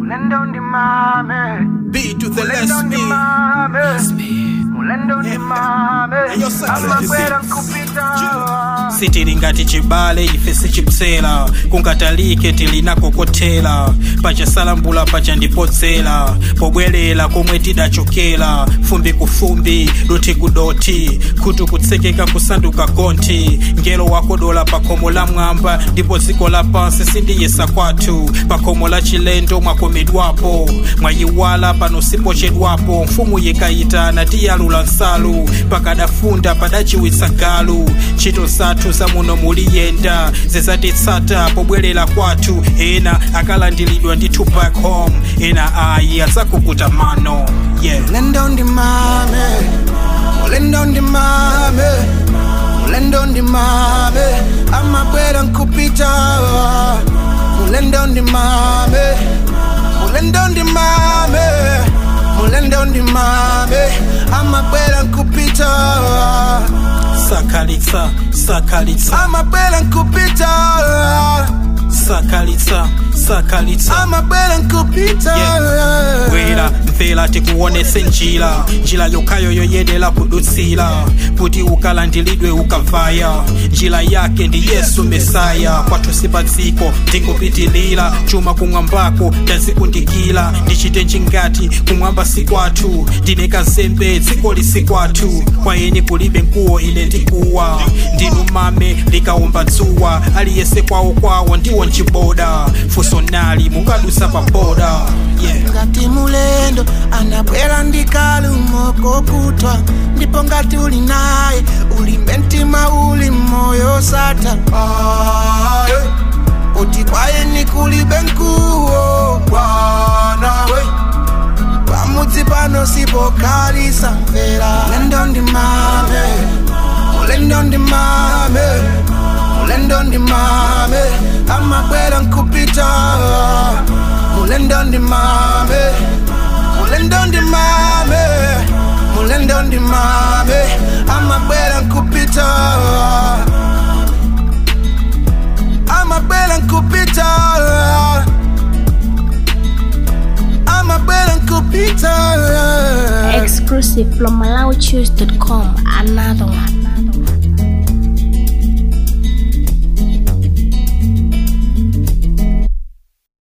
Mulendo ndi mame. B to the Mulendo less ndi me. mame. Mulendo ndi mame. Ayo, sasa. Amakwera nkupita. sitili ngati chibale ife sichipsera kungatalike tilinakokotera pachasalambula pacha ndipodzera pobwerera komwe tidachokera fumbi ku fumbi doti ku doti khutu kutsekeka kusanduka gonthi ngelo wakodola pa khomo la mwamba ndipo dziko lapansi sindiyesa kwathu pa khomo la chilendo mwakomedwapo mwayiwala pano sipochedwapo mfumu yikayitana tiyalula nsalu pakadafunda padachiwitsa galu ntchito zathu zamuno muliyenda zizatitsata pobwerera kwathu ena akalandilidwa ndithu back home ena ayi adzakukuta mano yeah. Mulendo ndi mame. Mulendo ndi mame. Mulendo ndi mame. Amakwera nkupita. Mulendo ndi mame. Mulendo ndi mame. Mulendo ndi mame. Amakwera nkupita. sakalitsa sakalitsa Amakwera nkupita. sakalitsa sakalitsa Amakwera nkupita. bwera mvera tikuonese njira njira yokhayo yoyenera kudutsira kuti ukalandilidwe ukavaya njira yake ndi yesu mesaya kwathu sipadziko ndikupitilira chuma kumwambako ndazikundikira ndichite njingati kumwamba si kwathu ndine kazembe dziko lisi kwathu kwa eni kulibe mkuwo ine ndikuwa ndinu mame likawomba dzuwa aliyese kwawo kwawo ndiwo nchiboda funso nali mukadusa pa boda yeah. ngati mulendo anabwera ndikalumo kokutwa ndipo ngati uli naye ulimbe mtima uli moyo sata uti kwaye nikulibe nkuwo bwanawe pamudzi pano sipokhalisa mvera mulendo ndi mame mulendo ndi mame mulendo ndi mame amabwera nkupita mulendo ndi mame mulendo ndi mame mulendo ndi mame amabwera nkupita amabwera nkupita amabwera nkupita Exclusive from MalawiChoose.com. Another one.